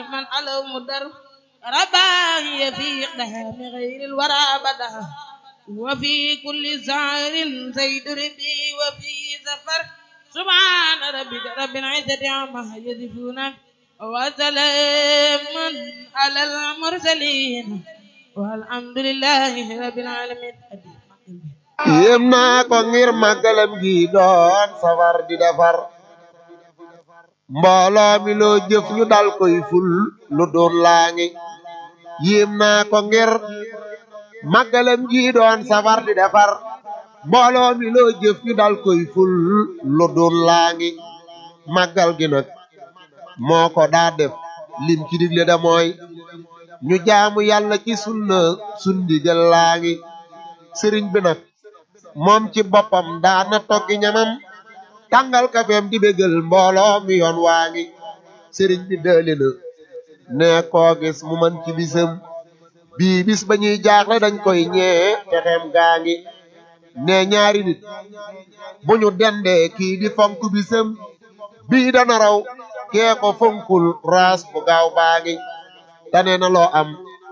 من علو مدر رباهي في إقدام غير الورى بدا وفي كل سعر زيد ربي وفي سفر سبحان ربك رب العزة عما يصفون وسلام على المرسلين والحمد لله رب العالمين yéem naa ko ngir màggalam gi doon safar di defar mbooloo mi loo jëf ñu dal koy ful lu doon laa ngi yéem naa ko ngir màggalam gi doon safar di defar mbooloo mi loo jëf ñu dal koy ful lu doon laa ngi màggal gi nag moo ko daa def lim ci digle da mooy ñu jaamu yàlla ci sunna sundigal laa ngi sëriñ bi nag moom ci boppam daana toggi ñamam tàngal kafeem di bégal mbooloo mi yoon waa ngi sëriñ bi dëli na ne koo gis mu man ci bisam bii bis ba ñuy jaaxle dañ koy ñee texeem gaa ngi ne ñaari nit bu ñu dendee kii di fonk bisam bii dana raw kee ko fonkul raas bu gaaw baa ngi tane na loo am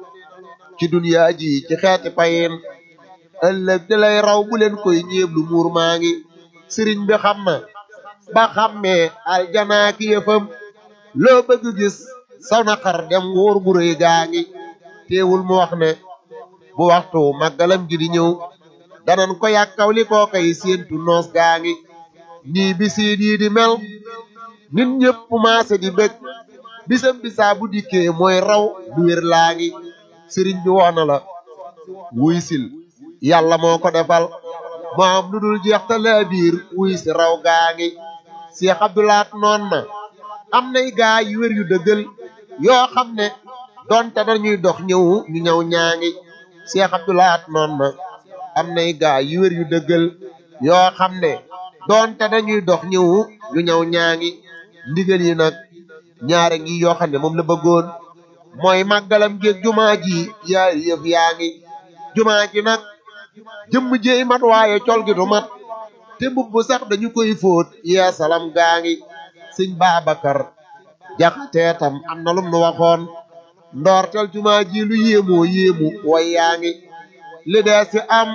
ci duniyaa ji ci xeeti payin ëllëg di lay raw bu leen koy ñeeblu muur maa ngi sëriñ bi xam na ba xammee aljanaa ki yëfam loo bëgg gis saw na xar dem wóor gu rëy gaa ngi teewul mu wax ne bu waxtu màggalam gi di ñëw danan ko yàkkaw li koo koy séentu noos gaa ngi nii bisiit yi di mel nit ñëpp maase di bëgg bisam bisaa bu dikkee mooy raw du wér laa ngi sëriñ bi wax na la wuy sil yàlla moo ko defal moo am lu dul jeex te laa biir wuy si raw gaa ngi Seex Abdulaat noon na am nay gaa yu wér yu dëggal yoo xam ne donte dañuy dox ñëw ñu ñëw ñaa ngi Seex Abdulaat noon na am nay gaa yu wér yu dëggal yoo xam ne donte dañuy dox ñëw ñu ñëw ñaa ngi ndigal yi nag ñaare ngi yoo xam ne moom la bëggoon mooy màggalam géeg jumaa ji yaari yëf yaa ngi jumaa ji nag jëmm jéey mat waaye col gi du mat te mbubb sax dañu koy fóot yeesalam gaa ngi sëñ Babacar jaxatee tam am na lum nu waxoon ndoortel jumaa ji lu yéemoo yéemu way yaa ngi li dee si am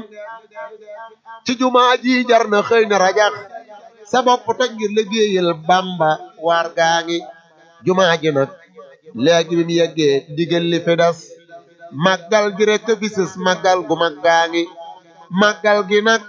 ci jumaa ji jar na xëy na rajax sa bopp toj ngir liggéeyal Bamba waar gaa ngi jumaa ji nag léegi bi mu yeggee ndigal li fi des màggal gi rek fi sës màggal gu mag gaa ngi màggal gi nag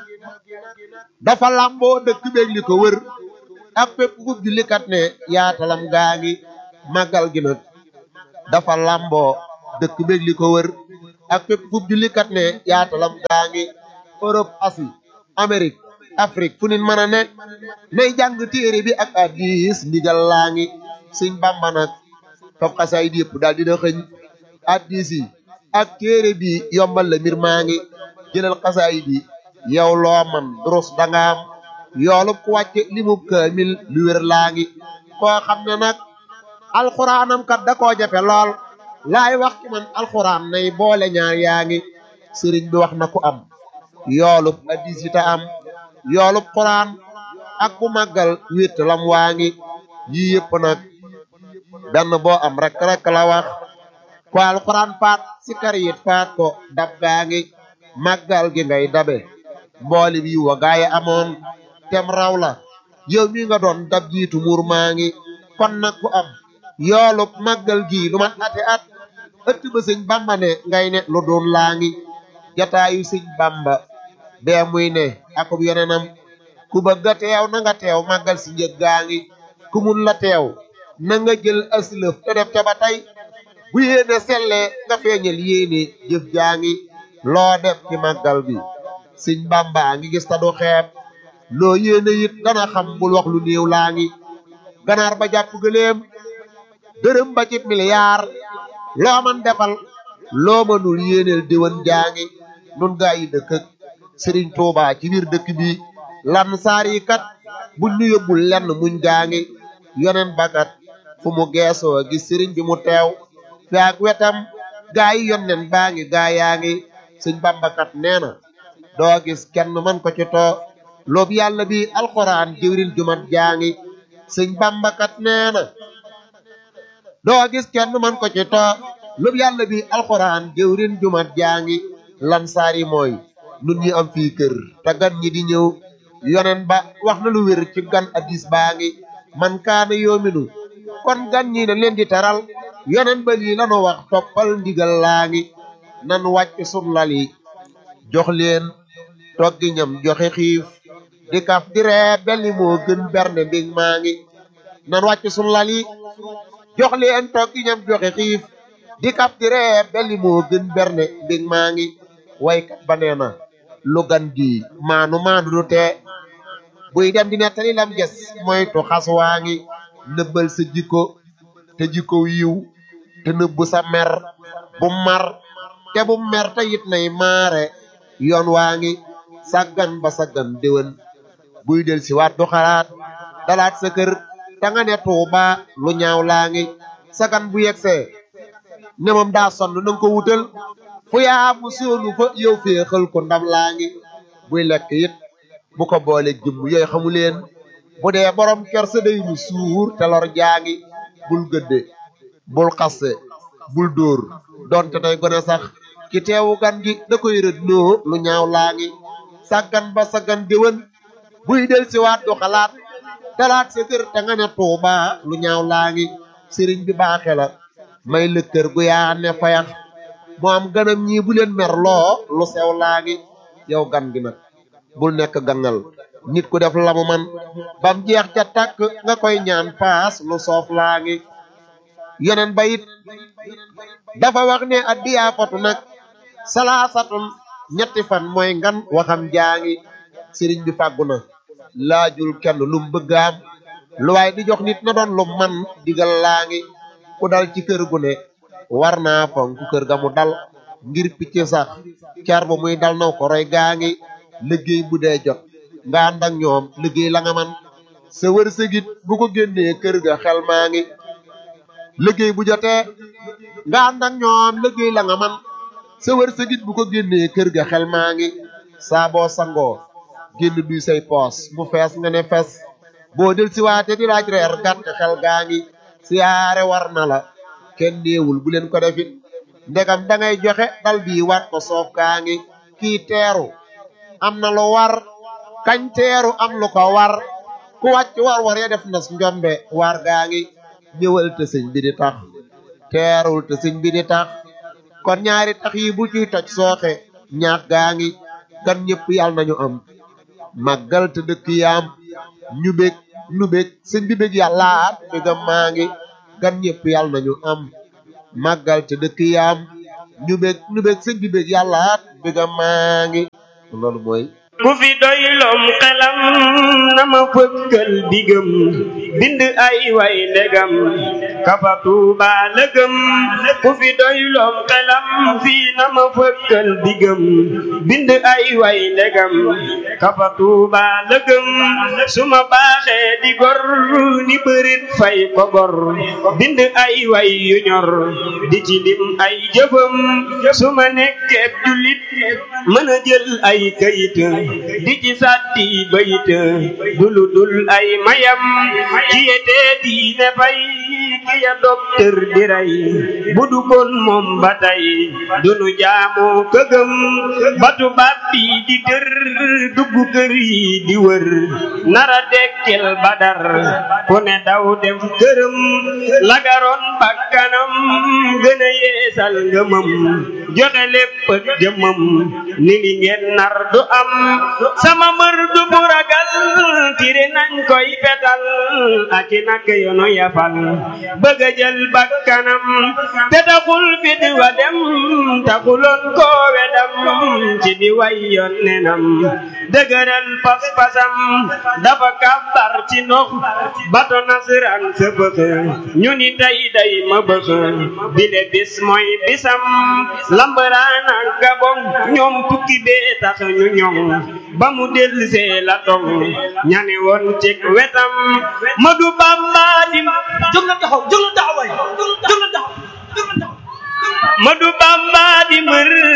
dafa lamboo dëkk beeg li ko wër ak fépp ku jullikat ne yaatalam gaa ngi màggal gi nag dafa lamboo dëkk beeg li ko wër ak fépp ku jullikat ne yaatalam gaa ngi Europe Asie Amérique Afrique fu nit mën a nekk nay jàng téere bi ak hadiis ndigal laa ngi Sëñ Bamba nag fab xasaay di yëpp daal dina xëñ hadiis yi ak téere bi yombal la mbir maa ngi jëlal xasaay bi yow loo man durus dangaam yoolub ku wàcce limub kaamil lu wér laa ngi koo xam ne nag alxuraanam kat da koo jafe lool laay wax ci man alxuraan nay boole ñaar yaa ngi sëriñ bi wax na ku am yoolub hadiis yi ta am yoolub xuraan ak bu màggal wétt lam waa ngi yii yëpp nag benn boo am rek rek la wax ko alxuraan faat si kar yit faat ko dab gaa ngi màggal gi ngay dabe mbooli bi wa gaaye amoon tem raw la yow mi nga doon dab jiitu muur maa ngi kon nag ku am yoolub màggal gi lu mat ate at ëtt ba sëñ bamba ne ngay ne lu doon laa ngi jataayu sëñ bamba bee muy ne akub yeneenam ku bëgg a teew na nga teew màggal si njëg gaa ngi ku mun la teew na nga jël aslëf te def ca ba tey bu yéene sellee nga feeñal yéene jëf jaa ngi loo def ci màggal bi sëñ bamba ngi gis ta du xeeb loo yéene it dana xam bul wax lu néew laa ngi ganaar ba jàpp gëléem dërëm ba ci miliyaar loo man defal loo mënul yéeneel diwan jaa ngi nun gaa yi dëkk ak sëriñ Tuubaa ci biir dëkk bi lan saar yi kat buñ ñu yóbbul lenn muñ gaa ngi yonen bakat fu mu geesoo gis sëriñ bi mu teew fi ak wetam gaa yi yonnen baa ngi gaa yaa ngi sëñ bambakat nee na doo gis kenn man ko ci too loobu yàlla bi alxuraan jëwrin jumat jaa ngi sëñ bambakat nee na doo gis kenn man ko ci too lub yàlla bi alxuraan jëwrin jumat jaa ngi lan saari mooy nun ñi am fii kër te gan ñi di ñëw yonen ba wax na lu wér ci gan addis baa ngi man kaana yoominu kon gan ñi na leen di taral yonen ba lii lanu wax toppal ndigal laa ngi nan wàcc sun lal yi jox leen toggi ñam joxe xiif di kaf di ree belli moo gën berne mbig maa ngi nan wàcc sun lal yi jox leen toggi ñam joxe xiif di kaf di ree belli moo gën berne mbig maa ngi waykat ba nee na lu gan gi maanu maanu du tee buy dem di nettali lam ges moytu xas waa ngi nëbbal sa jikko te jikko yiw te nëbbu sa mer bu mar te bu mer te it nay maare yoon waa ngi sàggan ba sàggan déwén buy del si waat du xalaat dalaat sa kër te nga ne tuuba lu ñaaw laa ngi sagan bu yegsee ne moom daa sonn nanga ko wutal fu yaa mu soonu fa yow féexal ko ndam laa ngi buy lekk it bu ko boole jëmm yooyu xamu leen bu dee borom kersa day mu suur te lor jaa ngi bul gëdde bul xasse bul dóor donte tey gone sax ki teewu gan gi da koy rëdd noo lu ñaaw laa ngi sàggan ba sàggan déwén buy del si waat du xalaat talaat sa kër te nga ne tuuba lu ñaaw laa ngi sëriñ bi baaxe la may la kër gu yaa ne fayax mu am ganam ñii bu leen mer loo lu sew laa ngi yow gan gi nag bul nekk gangal nit ku def lamu man bam jeex ca tàkk nga koy ñaan paas lu soof laa ngi yeneen ba it dafa wax ne addiyaa fatu nag salaasatun ñetti fan mooy ngan waxam jaa ngi sëriñ bi fàggu na laajul kenn lum bëggaam lu waay di jox nit na doon lu man digal laa ngi ku dal ci kër gu ne war naa fonk kër ga mu dal ngir picc sax car ba muy dal naw ko roy gaa ngi liggéey bu dee jot nga ànd ak ñoom liggéey la nga man sa wërsëgit bu ko génnee kër ga xel maa ngi liggéey bu jotee nga ànd ak ñoom liggéey la nga man sa wërsëgit bu ko génnee kër ga xel maa ngi saa boo sangoo génn duy say poos mu fees nga ne fees boo del si waate di laaj reer gàtt xel gaa ngi siyaare war na la kenn néewul bu leen ko defit ndegam da ngay joxe dal bii war ko soof gaa ngi kii teeru am na lu war kañ teeru am lu ko war ku wàcc war war ya def nas njombe war gaa ngi ñëwal te sëñ bi di tax teerul te sëñ bi di tax kon ñaari tax yi bu ciy toj sooxe ñaax gaa ngi gan ñëpp yàlla nañu am màggal te dëkk yaam ñu bég nu bég sëñ bi bég yàllaat bégam maa ngi gan ñëpp yàlla nañu am màggal te dëkk yaam ñu bég nu bég sëñ bi bég yàllaat bégam maa ngi loolu mooy ku fi doylom xelam na ma fëkkal digam bind ay way ndegam kafa tuuba lëgëm ku fi doylom xelam fii na ma fëkkal digam bind ay way ndegam kafa tuuba lëgëm su ma baaxee di gor ni bërit fay ko gor bind ay way yu ñor di ci lim ay jëfam su ma nekkee jullit mën a jël ay kayit di ci sàtti bayit dulu dul ay mayam ci yete diine fay ki ya docteur di rey bu du kon moom ba tey dunu jaamu këgëm batu baat bi di dër dugg kër yi di wër nara dekkil badar ku ne daw dem këram lagaroon bakkanam gën a yeesal ngëmam joxe lépp ak jëmam ni li ngeen nar du am sama mbër du bu ragal tiri nañ koy fetal ak i nak yoonu yafal bëgg a jël bakkanam te taxul fit wa dem taxuloon koo wedam ci di way yoon nenam dëgëral pas-pasam dafa kàbbar ci ndox bato nasaraan sa bëx ñu ni tey day ma bëx bile bis mooy bisam lambaraan ak gabon ñoom tukki bee tax ñu ñoŋ ba mu dellusee la tong ñani woon ci wetam Madu Bamba di jóg la taxaw jóg la taxaw waay jóg la taxaw jóg la taxaw Madu Bamba di mbër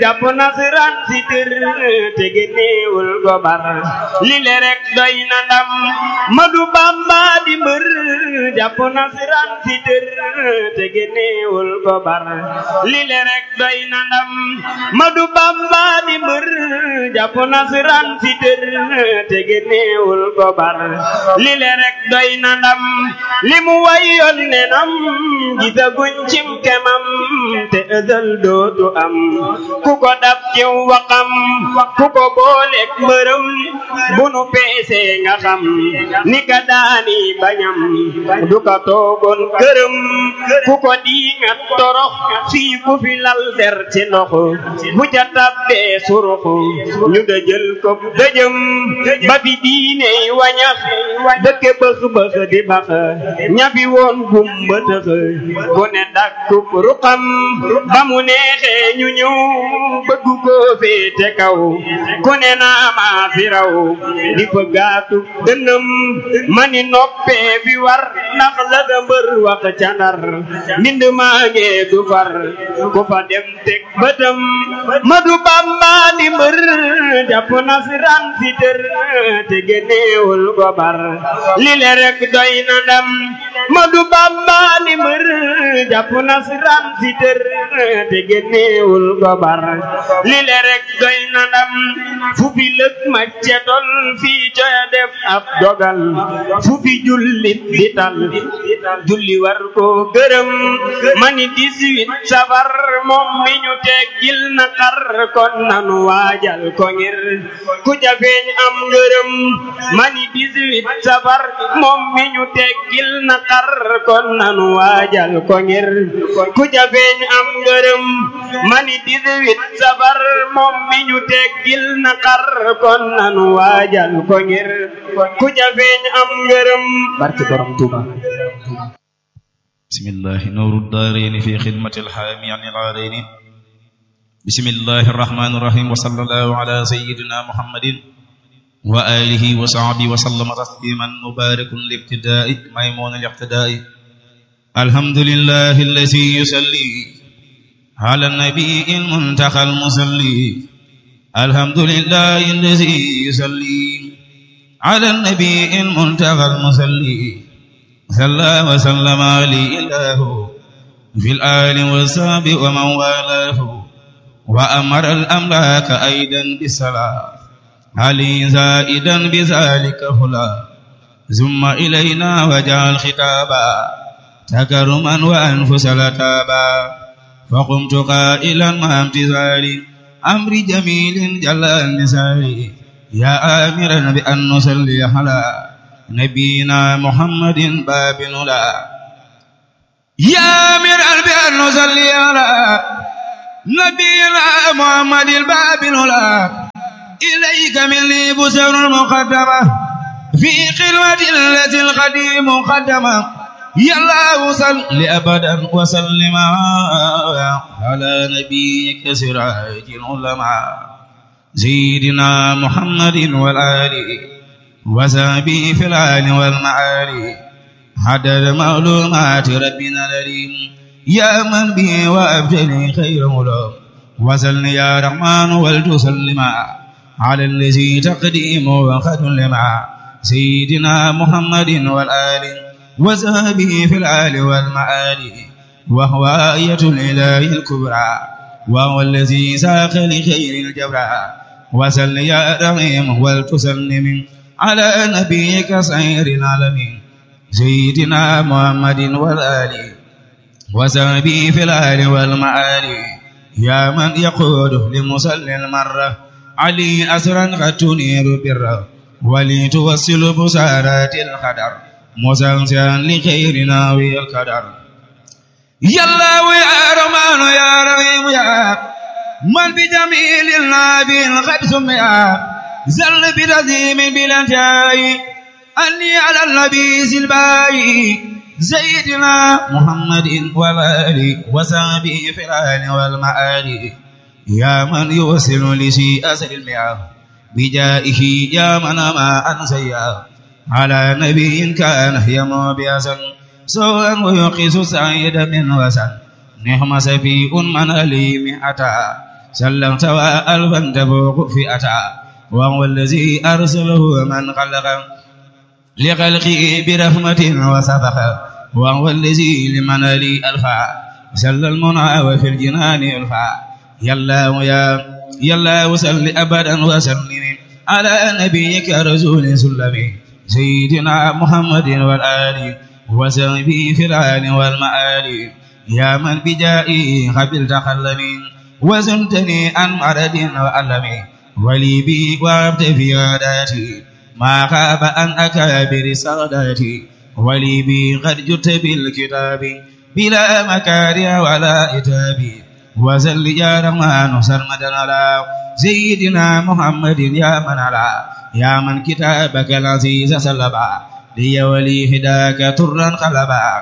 jàpp nasaraan si tër te génneewul gobar li le rek doy na ndam Madu Bamba di mbër jàpp nasaraan si tër te génneewul gobar li le rek doy na ndam Madu Bamba di mbër jàpp nasaraan si tër te génneewul gobar li le rek doy na ndam li mu wayoon ne nam gisaguñ cim kemam te ëzal dootu am ku ko dab ci waxam ku ko booleeg mbërëm bu nu peesee nga xam ni ka daani bañam du ka toogoon këram ku ko diingat torox fii ku fi lal der ci ndox bu ca tabbee surux ñu dëjël ko dëjëm ba fi diiney wañax dëkke bëx bëx di bax ñafi woon gumba tëx ku ne dakkub ruqam ba mu neexee ñu ñëw bëgg ko féete kaw ku ne naa maa fi raw di fa gaatu dënëm mani noppee fi war ndax la da mbër wax ca ndar mbind maa ngee du far ku fa dem teg bëtam Madu Bamba di mbër jàpp nasaraan si tër te génneewul gobar li le rek doy na ndam Madu Bamba di mbër jàpp nasaraan si tër te génneewul gobar li le rek doy na ndam fu fi lëg ma cetol fii coya def ab dogal fu fi jullit di tal julli war ko gërëm mani 18 safar moom mi ñu teggil na xar kon nanu waajal ko ngir ku ca feeñ am ngërëm mani 18 safar moom mi ñu teggil na xar kon nanu waajal ko ngir ku ca feeñ am ngërëm mani 18 safar moom mi ñu teggil na xar kon nanu waajal ko ngir ku ca feeñ am ngërëm barke borom Tuuba بسم الله نور الدارين في خدمة الحامي عن العارين بسم الله الرحمن الرحيم وصلى الله على سيدنا محمد وآله وصحبه وسلم تسليما مبارك الابتداء ميمون الاقتداء الحمد لله الذي يصلي على النبي المنتقى المصلي الحمد لله الذي يصلي على النبي المنتقى المصلي صلى وسلم عليه الله في الآل والصحب ومن والاه وأمر الأملاك أيضا بالصلاة علي زائدا بذلك هلا ثم إلينا وجعل خطابا تكرما وأنفس لتابا فقمت قائلا مع امتثال أمر جميل جل النساء يا آمرا بأن نصلي على نبينا محمد باب لا يا آمرا بأن نصلي على نبينا محمد الباب لا إليك مني بسر المقدمة في خلوة التي القديم مقدمة يا الله صل أبدا وسلم على نبيك سراج العلماء سيدنا محمد والآل وسابي في الآل والمعالي حدد معلومات ربنا الأليم يا من به وأبجلي خير ملوم وسل يا رحمن ولتسلم على الذي تقديم وقد لما سيدنا محمد والآل وسابه في الآل والمعالي وهو آية الإله الكبرى وهو الذي ساق لخير الجبرى وسل يا رحيم ولتسلم على نبيك سير العالمين سيدنا محمد والآل وسبي في الآل والمعالي يا من يقود لمصلي المرة علي أسرا قد تنير بره ولتوصل بسارات القدر مسلسلا لخيرنا والقدر يا الله يا رحمن يا رحيم يا من بجميل النبي قد سمع زل برزيم بلا انتهاء أني على النبي سلباي سيدنا محمد والآل وصحبه في الآل والمآل يا من يوصل لشيء أسر المياه بجائه يا من ما أنسيا على نبي كان يمو بأسن سوءا ويقيس سعيد من وسن نعم سفيء من أليم أتى سلمت وألفا تفوق فئتا وهو الذي أرسله من خلق لخلقه برحمة وسبق وهو الذي لمن لي ألفا سل المنى وفي الجنان ألفا يلا ويا يلا وسل أبدا وسلم على نبيك رسول سلمي سيدنا محمد والآل وسلمي في العال والمآل يا من بجائي قبلت خلمي وزنتني عن مرض وألم ولي بي وابت في عاداتي ما خاب عن أكابر ساداتي ولي بي قد جت بالكتاب بلا مكاره ولا إتاب وزل يا رحمن سرمدا على سيدنا محمد يا من على يا من كتابك العزيز سلبا لي ولي هداك ترا خلبا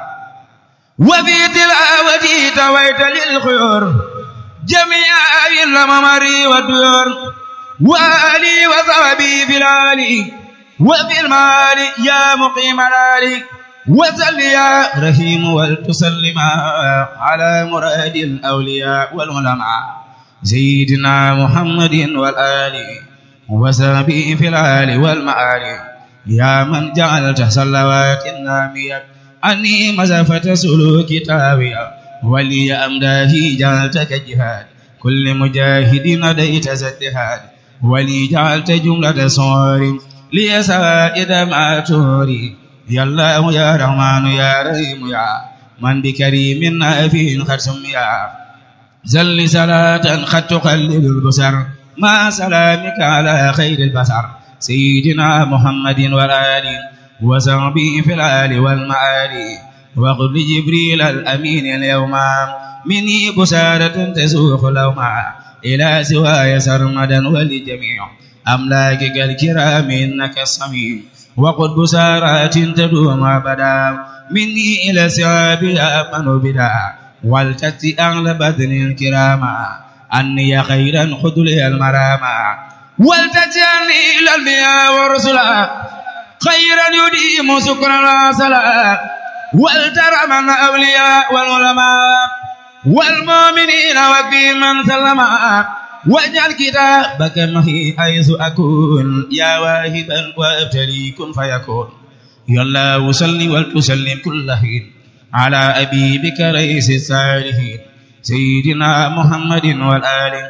وفي تلاوتي تويت للخيور جميع الممر والديور وآلي وصحبي في الآلي وفي المال يا مقيم الآلي وسل يا رحيم ولتسلم على مراد الأولياء والعلماء سيدنا محمد والآل وسبي في الآل والمآل يا من جعلت صلوات النامية أني مزفة سلوك تاوية ولي أمداه جعلتك جهاد كل مجاهد نديت زدهاد ولي جعلت جملة صور لي سائد ما توري يا الله يا رحمن يا رحيم يا من بكريم نافي قد سميا زل صلاة قد تقلل البصر مع سلامك على خير البشر سيدنا محمد والآل وصحبه في الآل والمآل وقل لجبريل الأمين اليوم مني بسارة تسوق لوما إلى سواي سرمدا ولجميع أملاكك الكرام إنك الصميم وقل بسارات تدوم أبدا مني إلى سواب أمن بدا والتتي أغلى بدن الكراما أني خيرا خذ لي المراما والتتي أني إلى الأنبياء والرسلا خيرا يديم سكرا وصلا والترى من الأولياء والعلماء والمؤمنين وفي من سلم واجعل كتابك معي حيث أكون يا واهبا وابتلي كن فيكون يا الله صل وتسلم كل حين على أبيبك رئيس الصالحين سيدنا محمد والآل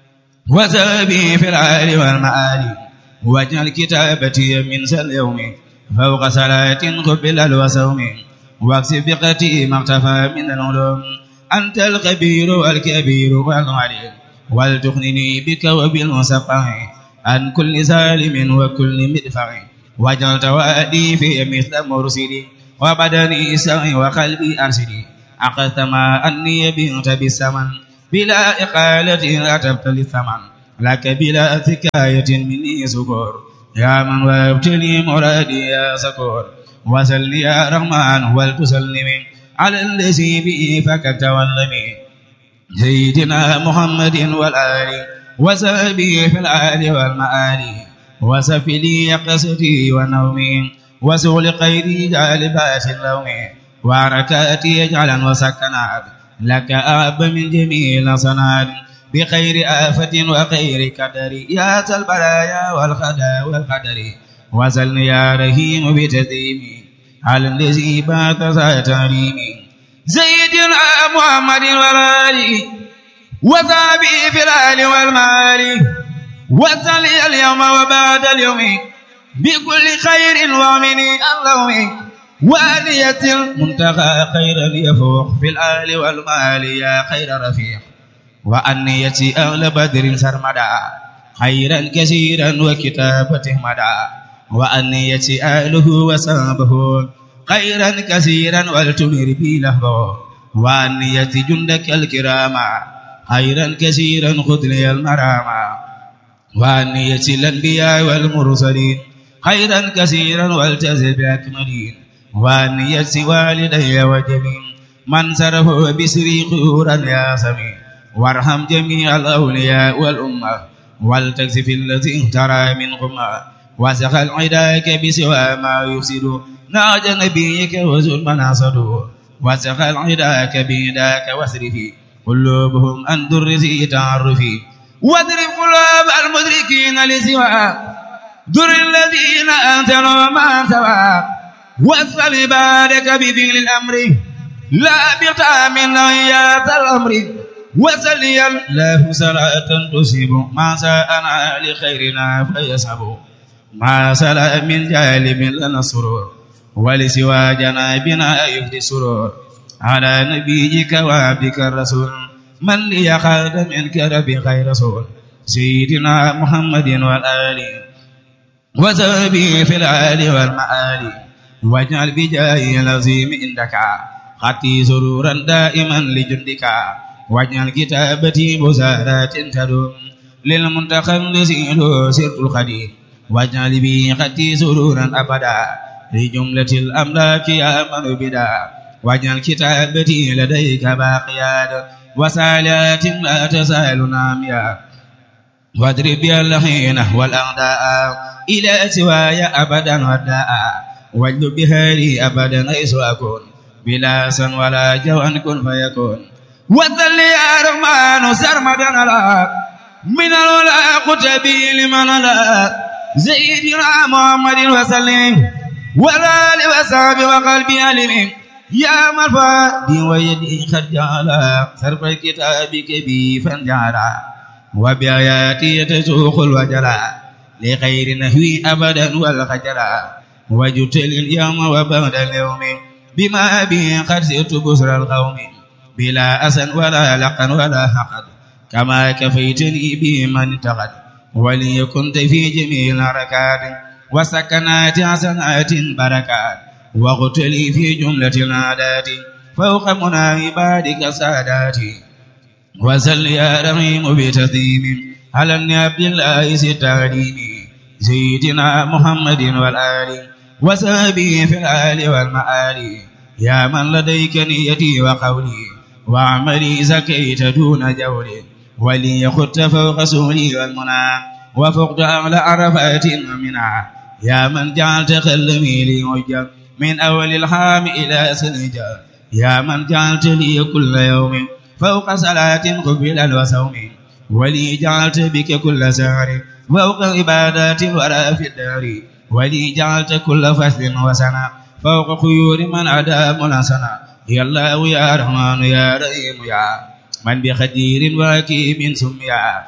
وذهبي في العال والمآل واجعل كتابتي من اليوم فوق صلاة قبل الوسوم واكسب بقتي ما اختفى من العلوم أنت الخبير والكبير والعليم ولتغنني بك وبالمصفح عن كل ظالم وكل مدفع واجعل توادي في مثل مرسلي وبدني سعي وقلبي أرسلي أخذت ما أني بنت بالثمن بلا إقالة أتبت للثمن لك بلا ثكاية مني سكور يا من وابتلي مرادي يا سكور وسل يا رحمن ولتسلم على الذي به فكت واللمي سيدنا محمد والآل وسبي في الآل والمآل وسف لي قصدي ونومي وسغل قيدي جالبات اللوم وحركاتي اجعلا وسكنات لك أب من جميع الصناد بخير آفة وخير قدر يا ذا البلايا والخدا والقدر وزلني يا رحيم بتديمي على الذي بات ذا تريمي سيدنا محمد والآل وصحبه في الآل والمال وصلي اليوم وبعد اليوم بكل خير ومن اللوم وآلية المنتهى خيرا يفوق في الآل والمال يا خير رفيق وأنية أهل بدر سرمدا خيرا كثيرا وكتابته مدى وأنية أهله وصحبه خيرا كثيرا والتمر بي لهبه وأنية جندك الكرام خيرا كثيرا خذ لي المرام وأنية الأنبياء والمرسلين خيرا كثيرا والتزم بأكملين وأنية والدي وجميع من سره بسري خيورا يا سميع وارحم جميع الأولياء والأمة والتكسف الذي اهترى منكم وسخل عداك بسوى ما يفسد ناج نبيك وزل مناصد وسخل عداك بيداك واسرفي قلوبهم عن درس تعرفي واضرب قلوب المدركين لسوى در الذين أنتنوا ما سوى واسأل عبادك بفعل الأمر لا بقى من نهيات الأمر وسلي الله صلاة تصيب ما ساءنا لخيرنا فيسحب ما سلا من جالب لنا السرور ولسوى جنابنا يفدي السرور على نبيك وعبدك الرسول من لي خالد منك ربي خير رسول سيدنا محمد والآل وزبي في الآل والمآل واجعل بجاه العظيم عندك خطي سرورا دائما لجندك واجعل كتابتي بزارات تدوم للمنتخب سيلو سرت الخديم واجعل بي خطي سرورا أبدا لجملة الأملاك يا من بدا واجعل كتابتي لديك باقيات وسالات لا تسال ناميا واضرب بها اللحين والأعداء إلى سواي أبدا وداء واجلب بها لي أبدا حيث أكون بلا سن ولا جوان كن فيكون وذل يا رحمن سرمدا على من الولا قتبي لمن لا زيدنا محمد وسلم ولا لوساب وقلبي ألم يا مرفادي ويدي قد جعل صرف كتابك بي فانجعلا وبآياتي تسوق الوجلا لخير نهوي أبدا والخجلا وجدت اليوم وبعد اليوم بما به قد سرت بسر القوم بلا أسن ولا لقا ولا حقد كما كفيتني به من انتقد ولي كنت في جميع الحركات وسكنات حسنات بركات واغتلي في جملة العادات فوق منى عبادك ساداتي وسل يا رحيم بتسليم على النبي الله ستعليم سيدنا محمد والآل وسابه في الآل والمآل يا من لديك نيتي وقولي وعملي زكيت دون جولي ولي خدت فوق سولي والمنى وفقت أعلى عرفات ومنى يا من جعلت خلمي لي وجه من أول الحام إلى سنجا يا من جعلت لي كل يوم فوق صلاة قبلا وصوم ولي جعلت بك كل سهر فوق عبادات ولا في الدار ولي جعلت كل فصل وسنة فوق خيور من عدا منسنا يا الله يا رحمن يا رحيم يا من بخدير وكيم سميا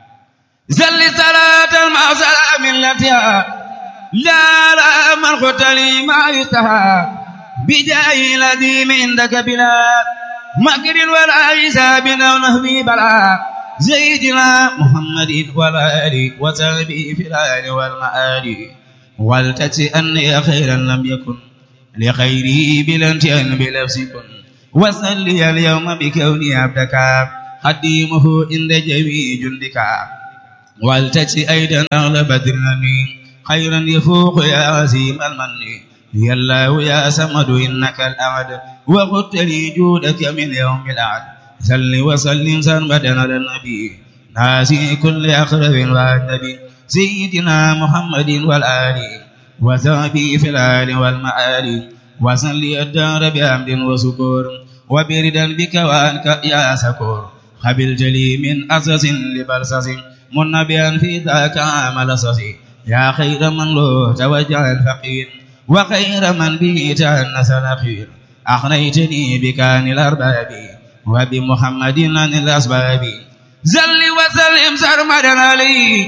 زل صلاة مع سلام التي لا لا من قتلي ما يستحى بجاه الذي من عندك بلا مكر ولا حساب او نهبي بلا زيدنا محمد والآل وسلبي في الآل والمآل ولتتي أني خيرا لم يكن لخيري بلا انتهاء بلفظ كن وصلي اليوم بكوني عبدك خديمه عند جميع جندك ولتتي أيضا أغلب بدرني خيرا يفوق يا عزيم المن يا الله يا سمد إنك الأعد وقلت لي جودك من يوم الأعد صل وسلم سرمدا على النبي ناسي كل أقرب والنبي سيدنا محمد والآل وصحبه في الآل والمآل وصلي الدار بحمد وسكور وبردا بك وأنك يا سكور قبل جلي من أسس لبلسس منبيا في ذاك عمل سسي يا خير من له توجه الفقير وخير من به تأنس الأخير أخنيتني بكان الأرباب وبمحمد عن الأسباب زل وسلم سرمدا عليه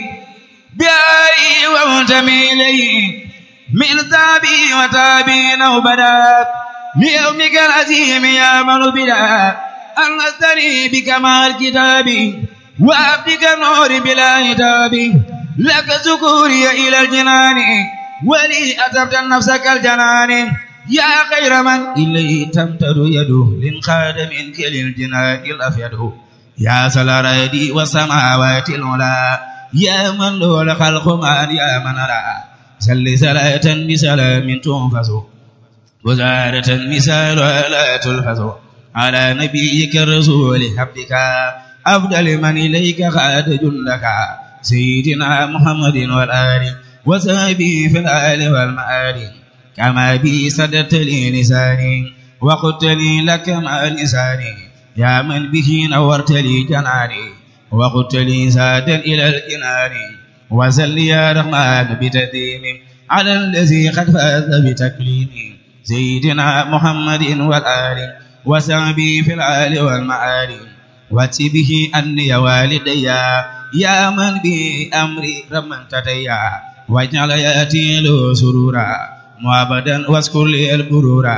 بآي وانتمي إليه من تابي وتابين وبدا ليومك العظيم يا من بدا أنستني بكمال كتابي وعبدك النور بلا هتاب لك سكوري إلى الجنان ولي أتبت نفسك الجنان يا خير من إليه تمتد يده لنخاد منك للجنان الأفيد يا سلردي والسماوات العلا يا من له الخلق من يا من رأى سل سلاة بسلام تنفس وزارة مثال لا تلفظ على نبيك الرسول حبك أفضل من إليك خاد جندك سيدنا محمد والآل وسابي في الآل والمآل كما بي سددت لي لساني وقلت لي لك مع لساني يا من به نورت لي جناني وقلت لي زادا إلى الجنان وزل يا رحمن بتديم على الذي قد فاز بتكليم سيدنا محمد والآل وسعبي في العال والمعالي واتي به أني والدي يا من بأمري رمن تتيا واجعل ياتي له سرورا معبدا واذكر لي البرورا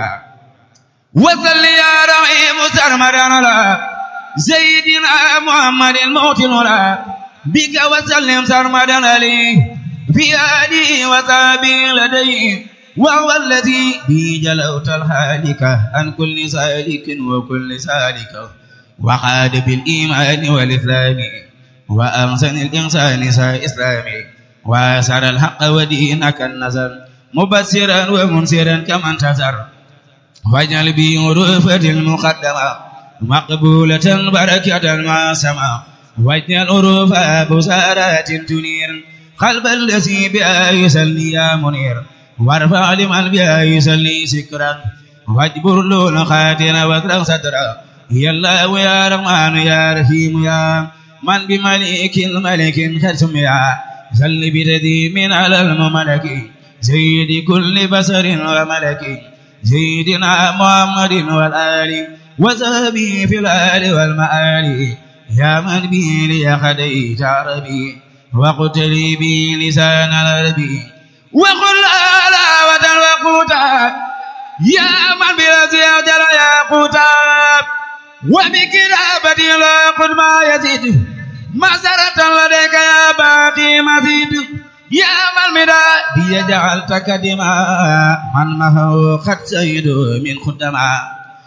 وصل يا رحيم سرمدا على سيدنا محمد الموت الولا بك وسلم سرمدا عليه في آله وصحبه لديه وهو الذي به جلوت الهالك عن كل سالك وكل سالك وقاد بالإيمان والإسلام وأحسن الإنسان سا إسلامي وأسر الحق ودينك النزر مبصرا ومنصرا كما انتصر واجعل بي غرفة المقدمة مقبولة بركة ما سما واجعل غرف بسارات تنير قلب الذي بها يسلي يا منير وارفع لمن بها يسلي سكرا واجبر له الخاتر واكرم سترا يا الله يا رحمن يا رحيم يا من بملك الملك ختم يا سل بتديم على المملك سيد كل بشر وملك سيدنا محمد والآل وصحبه في الآل والمآل يا من به لي خديت عربي وقلت لي به لسان العربي وقل آلاوة وقوتا يا من بلا أجر يا قوتا وبكتابتي لا قد ما يزيد مسرة لديك يا باقي مزيد يا من مدى بي جعلتك دماء من مهو قد سيد من خدما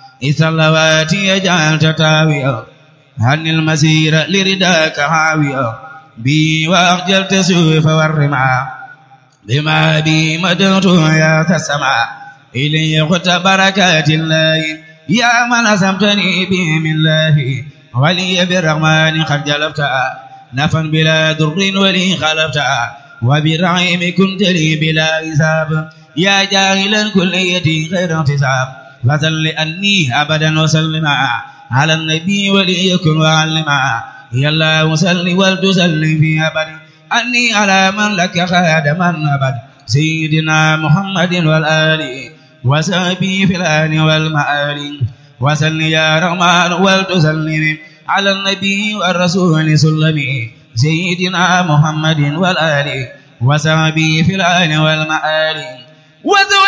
إسلواتي جعلت تاويا عن المسير لرداك حاويا بي وأخجلت سوف والرمى بما بي مدرت يا تسمع إلي خت بركات الله يا من أسمتني به من الله ولي بالرحمن قد جلبت نفا بلا در ولي خلفت وبالرحيم كنت لي بلا حساب يا جاهلا كليتي غير احتساب فسل أني أبدا وسلم على النبي وليكن وعلما يا الله سل ولتسلم في أبد أني على من لك خادما أبد سيدنا محمد والآل وسبي في الآن والمآل وسل يا رحمن ولتسلم على النبي والرسول سلمي سيدنا محمد والآل وسبي في الآن والمآل وذو